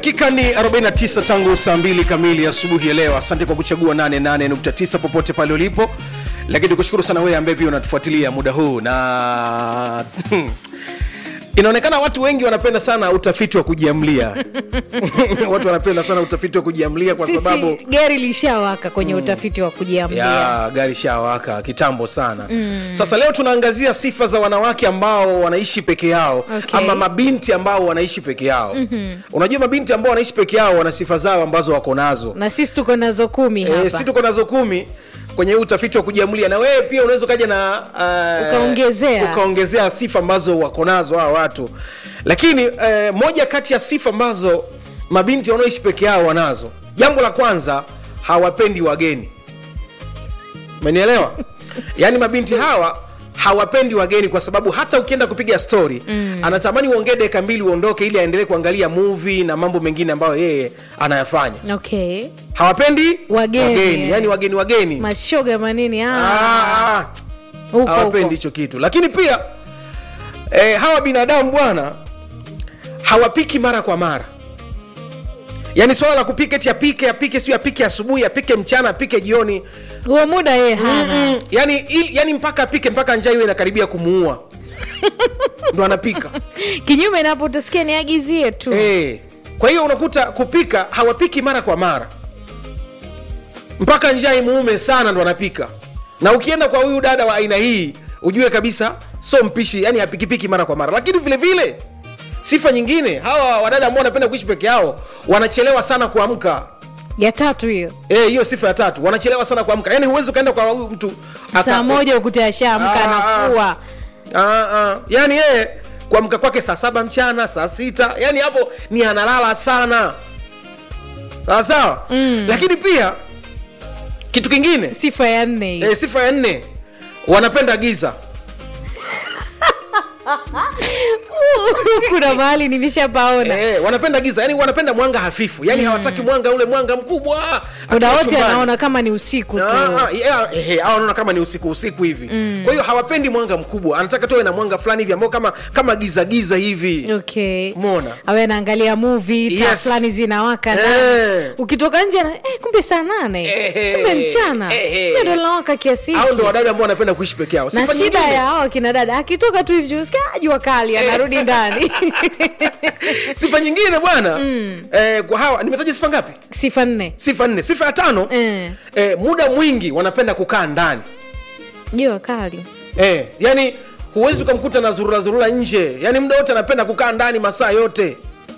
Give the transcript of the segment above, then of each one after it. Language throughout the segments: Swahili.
dakika ni 49 tangu saa 2 kamili asubuhi ya leo asante kwa kuchagua 88.9 popote pale ulipo lakini tukushukuru sana wewe ambaye pia unatufuatilia muda huu na inaonekana watu wengi wanapenda sana utafiti wa kujiamlia watu wanapenda sana utafiti wa kujiamlia kwa sisi sababu gari lishawaka kwenye utafiti wa kujiamlia ya gari shawaka kitambo sana mm. sasa leo tunaangazia sifa za wanawake ambao wanaishi peke yao Okay. ama mabinti ambao wanaishi peke yao mm-hmm. unajua mabinti ambao wanaishi peke yao wana sifa zao ambazo wako nazo na sisi tuko nazo kumi hapa e, si tuko nazo kumi kwenye huu utafiti wa kujiamulia na wewe pia unaweza ukaja na uh, Ukaongezea. ukaongezea sifa ambazo wako nazo hawa watu lakini uh, moja kati ya sifa ambazo mabinti wanaoishi peke yao wanazo jambo la kwanza hawapendi wageni umenielewa yaani mabinti hawa hawapendi wageni kwa sababu hata ukienda kupiga story mm. anatamani uongee dakika mbili uondoke ili aendelee kuangalia movie na mambo mengine ambayo yeye anayafanya okay hawapendi Wageni. wageni yani wageni wageni mashoga manini ah, Ah, ah, huko hawapendi huko hicho kitu lakini pia eh, hawa binadamu bwana hawapiki mara kwa mara yaani swala la kupika eti apike apike siu apike asubuhi apike mchana apike jioni huo muda yeye hana mm, yani, il, yani mpaka apike mpaka njaa iwe inakaribia kumuua ndo anapika kinyume napo utasikia niagizie tu Eh, kwa hiyo unakuta kupika hawapiki mara kwa mara mpaka njaa imuume sana ndo anapika na ukienda kwa huyu dada wa aina hii ujue kabisa so mpishi yani hapikipiki mara kwa mara lakini vile vile sifa nyingine hawa wadada ambao wanapenda kuishi peke yao wanachelewa sana kuamka ya tatu hiyo Eh, hiyo sifa ya tatu wanachelewa sana kuamka yani huwezi ukaenda kwa huyu mtu aka- saa moja ukuta ashaamka Ah, anafua Ah, ah. yani yeye kuamka kwake saa saba mchana saa sita yani hapo ni analala sana sawa sawa mm. lakini pia kitu kingine sifa ya nne hiyo e, sifa ya nne wanapenda giza kuna mahali nimeshapaona e, wanapenda giza yani wanapenda mwanga hafifu yani mm. hawataki mwanga ule mwanga mkubwa muda akiwa wote chumbani. anaona kama ni usiku tu Ah, ah, yeah, ehe, hawa wanaona kama ni usiku usiku hivi mm. kwa hiyo hawapendi mwanga mkubwa anataka tuwe na mwanga fulani hivi ambao kama kama giza giza hivi okay Umeona? awe anaangalia movie taa Yes. fulani zinawaka Eh. ndani ukitoka nje na- eh, kumbe saa nane Eh. kumbe mchana Eh. Hiyo ndo linawaka kiasi au ndo hiki wadada ambao wanapenda kuishi peke yao na Sifa shida nyingine- ya hawa kina dada akitoka tu hivi usikia "Ah, jua kali anarudi ndani sifa nyingine bwana mm. eh, kwa hawa nimetaja sifa ngapi sifa nne sifa nne sifa ya tano Eh. eh, muda mwingi wanapenda kukaa ndani jua kali eh, yani huwezi ukamkuta na zurura zurura nje yani muda wote anapenda kukaa ndani masaa yote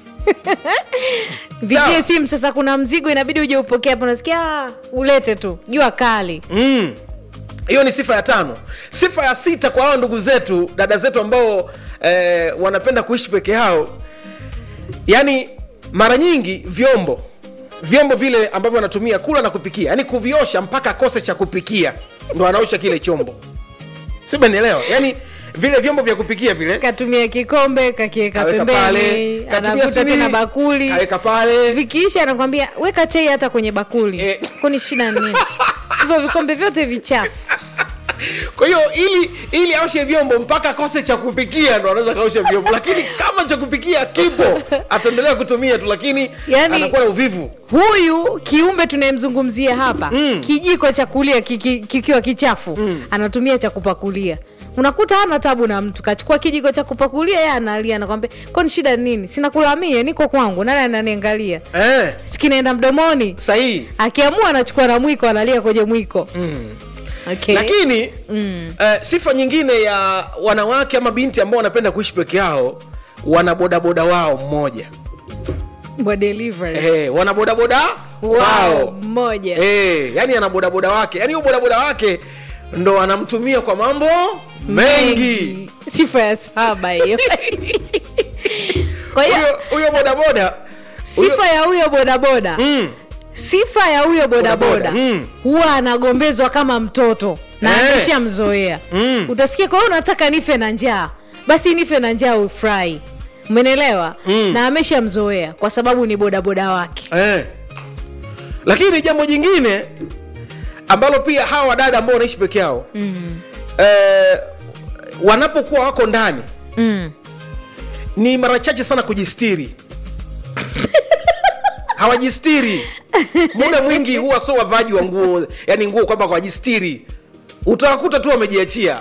vigie Sawa. simu sasa kuna mzigo inabidi uje upokee hapo nasikia "Ah, ulete tu jua kali Mm. hiyo ni sifa ya tano sifa ya sita kwa hao ndugu zetu dada zetu ambao eh, wanapenda kuishi peke yao yaani mara nyingi vyombo vyombo vile ambavyo wanatumia kula na kupikia yani kuviosha mpaka akose cha kupikia ndo anaosha kile chombo sibanielewa yani vile vyombo vya kupikia vile katumia kikombe kakieka kaweka pale pembeni katumia anavuta sini, tena bakuli kaweka pale vikiisha anakwambia weka chai hata kwenye bakuli Eh. kwani shida nini hivyo vikombe vyote vichafu kwa hiyo ili ili aoshe vyombo mpaka akose cha kupikia ndo anaweza kaosha vyombo lakini kama cha kupikia kipo ataendelea kutumia tu lakini Yani- anakuwa na uvivu huyu kiumbe tunayemzungumzia hapa mm. kijiko cha kulia kiki- kikiwa kichafu mm. anatumia cha kupakulia unakuta hana tabu na mtu kachukua kijiko cha kupakulia ye analia nakwambia kwani shida nini sinakulamie niko kwangu nani ananiangalia eh, sikinaenda mdomoni sahihi akiamua anachukua na mwiko analia kwenye mwiko mm. okay. lakini mm. uh, sifa nyingine ya wanawake ama binti ambao wanapenda kuishi peke yao wana bodaboda wao mmoja Wa delivery eh, wana bodaboda wow, wao mmoja eh, yani ana bodaboda wake yani huyo bodaboda wake ndo anamtumia kwa mambo mengi sifa ya saba hiyo kwa hiyo huyo huyo bodaboda huyo- sifa ya huyo bodaboda mm, sifa ya huyo bodaboda Bodaboda, mm. huwa anagombezwa kama mtoto na Eh. ameshamzoea Mm. utasikia kwa hiyo unataka nife na njaa basi nife na njaa ufurahi umenelewa Mm. na ameshamzoea kwa sababu ni bodaboda wake eh. lakini jambo jingine ambalo pia hawa wadada ambao wanaishi peke yao mm. eh, wanapokuwa wako ndani mm. ni mara chache sana kujistiri hawajistiri muda mwingi huwa sio wavaji wa nguo yani nguo kwamba hawajistiri utawakuta tu wamejiachia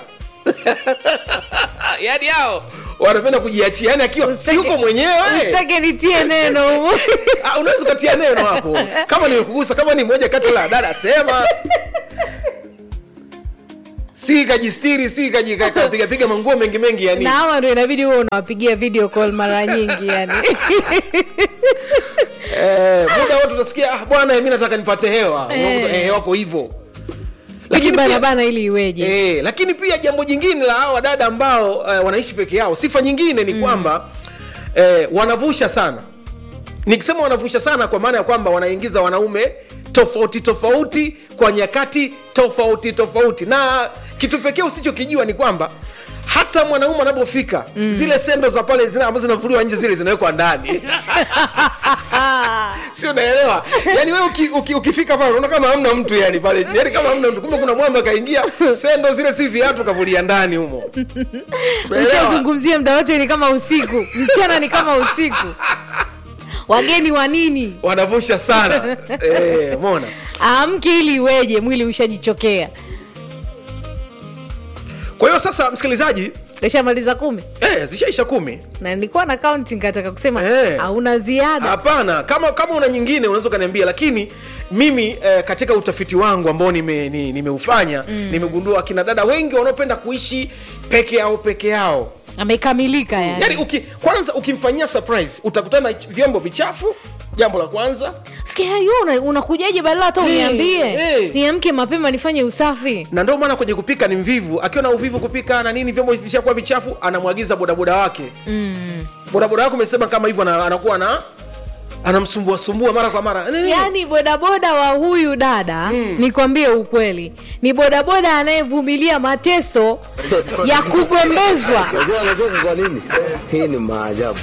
yani hao wanapenda kujiachia yani akiwa si yuko mwenyewe Usitake nitie neno humu. Ah, unaweza ukatia neno hapo kama nimekugusa kama ni moja kati la dada sema si kajistiri si kapigapiga manguo mengi mengi yani na hawa ndo inabidi huwa unawapigia video call mara nyingi yani eh, muda wote utasikia ah, bwana mi nataka nipate hewa Eh. Unakuta, eh, wako hivyo lakini pia, kujibanabana ili iweje eh, lakini pia jambo jingine la hawa dada ambao eh, wanaishi peke yao sifa nyingine ni kwamba eh, wanavusha sana nikisema wanavusha sana kwa maana ya kwamba wanaingiza wanaume tofauti tofauti kwa nyakati tofauti tofauti na kitu pekee usichokijua ni kwamba hata mwanaume anapofika mm. zile sendo za pale zile ambazo zinavuliwa nje zile zinawekwa ndani si unaelewa yani wewe uki, uki, ukifika pale unaona kama hamna mtu yani pale yani kama hamna mtu kumbe kuna mwamba kaingia sendo zile si viatu kavulia ndani humo Unaelewa? ushazungumzia mda wote ni kama usiku mchana ni kama usiku wageni wa nini wanavusha sana eh, mona amke ili iweje mwili ushajichokea kwa hiyo sasa msikilizaji ishamaliza kumi eh, zishaisha kumi na nilikuwa na counting kataka kusema Eh. hauna ziada hapana kama kama una nyingine unaweza ukaniambia lakini mimi eh, katika utafiti wangu ambao nimeufanya nime nimeufanya, nimegundua akina dada wengi wanaopenda kuishi peke yao peke yao amekamilika yani, yaani uki, kwanza ukimfanyia surprise utakutana na vyombo vichafu jambo la kwanza sikia hiyo una- unakujaje badala hata Eh, uniambie eh. niamke mapema nifanye usafi na ndio maana kwenye kupika ni mvivu akiwa na uvivu kupika na nini vyombo vishakuwa vichafu anamwagiza bodaboda wake mm. bodaboda wake umesema kama hivyo ana- anakuwa na anamsumbua sumbua mara kwa mara Nini? yaani bodaboda wa huyu dada mm. nikwambie ukweli ni bodaboda anayevumilia mateso ya kugombezwa Unajua anacheka kwa nini? Hii ni maajabu.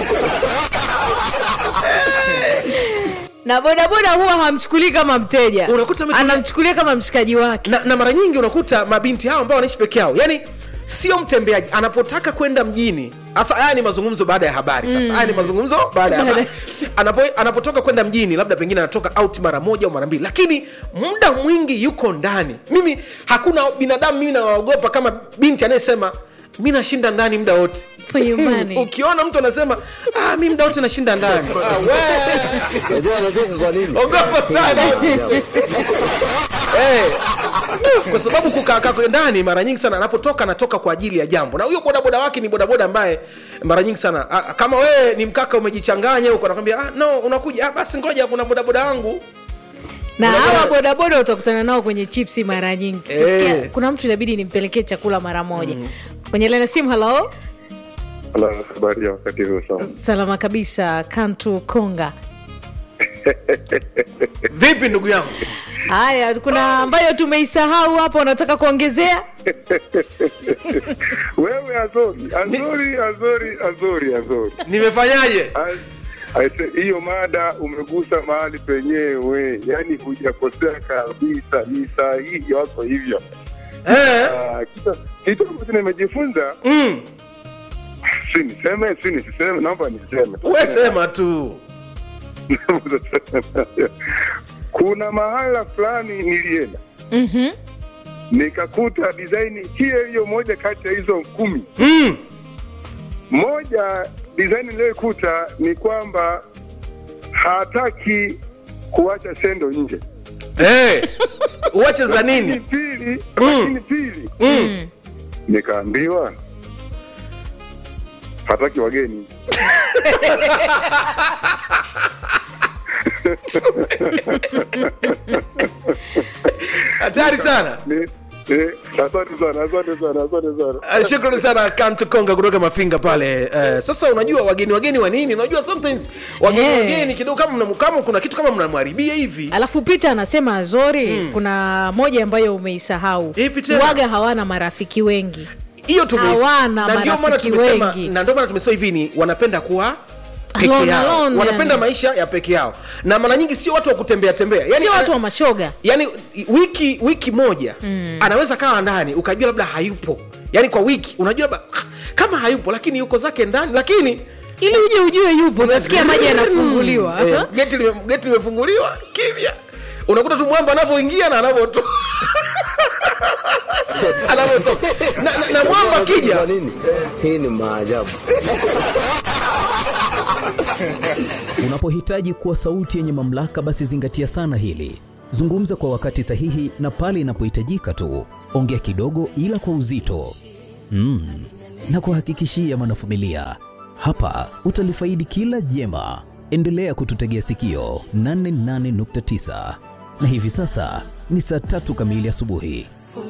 na bodaboda huwa hamchukulii kama mteja Unakuta mtu- anamchukulia kama mshikaji wake na, na mara nyingi unakuta mabinti hao ambao wanaishi peke yao yani sio mtembeaji anapotaka kwenda mjini hasa haya ni mazungumzo baada ya habari sasa haya ni mazungumzo baada ya habari Anapo, anapotoka kwenda mjini labda pengine anatoka out mara moja au mara mbili lakini muda mwingi yuko ndani mimi hakuna binadamu mimi nawaogopa kama binti anayesema mi nashinda ndani muda wote po nyumbani ukiona mtu anasema ah, mi muda wote nashinda ndani ah, we, Unajua anacheka kwa nini? ogopa sana Maajabu. Eh, kwa sababu kukaa kwake ndani mara nyingi sana anapotoka anatoka kwa ajili ya jambo na huyo bodaboda wake ni bodaboda ambaye mara nyingi sana a, kama wewe ni mkaka umejichanganya huko anakwambia ah, no unakuja ah, basi ngoja kuna bodaboda wangu na Bodaboda- hawa bodaboda utakutana nao kwenye chipsi mara nyingi Eh. Utasikia, kuna mtu inabidi nimpelekee chakula mara moja kwenye lena simu halo Ala, habari ya wakati huu sana. salama kabisa kantu konga vipi ndugu yangu haya kuna ambayo tumeisahau hapa unataka kuongezea Wewe Azori, Azori, Azori, Azori, Azori. nimefanyaje Az- aise, Hiyo mada umegusa mahali penyewe, yaani hujakosea kabisa, ni sahihi, wako hivyo. eh, Ah, kitu- Kitu ambacho nimejifunza, mm, si niseme, si nisiseme, naomba niseme. we sema tu Kuna mahala fulani nilienda Mhm. nikakuta design hiyo hiyo moja kati ya hizo kumi mm, moja design niliyoikuta ni kwamba hataki kuacha sendo nje eh, uache za lakini nini pili Mm. lakini pili mm. nikaambiwa hataki wageni hatari sana Ni- eh, asante sana asante sana asante sana Uh, shukrani sana kantu konga kutoka mafinga pale uh, sasa unajua wageni wageni wa nini unajua sometimes wageni Eh. wageni kidogo kama mna- kama kuna kitu kama mnamharibia hivi alafu pita anasema azori kuna moja ambayo umeisahau Ipi tena? waga hawana marafiki wengi hiyo tumeis- Hawana na ndio maana marafiki tumesema wengi. na ndio maana tumesema hivi ni wanapenda kuwa peke Alone, yao alone, wanapenda yani. maisha ya peke yao na mara nyingi sio watu wa kutembea tembea yani, sio watu ana- wa mashoga yani wiki wiki moja mm. anaweza kawa ndani ukajua labda hayupo yani kwa wiki unajua labda kama hayupo lakini yuko zake ndani lakini ili uje ujue yupo unasikia maji yanafunguliwa Eh, geti lime- geti limefunguliwa kimya unakuta tu mwamba anavyoingia na anavyotoka anavyotoka na, na, na mwamba Unajua akija kwa nini? Hii ni maajabu. Unapohitaji kuwa sauti yenye mamlaka, basi zingatia sana hili. Zungumza kwa wakati sahihi na pale inapohitajika tu. Ongea kidogo, ila kwa uzito mm. na kuhakikishia mwanafamilia, hapa utalifaidi kila jema. Endelea kututegea sikio 88.9 na hivi sasa ni saa tatu kamili asubuhi.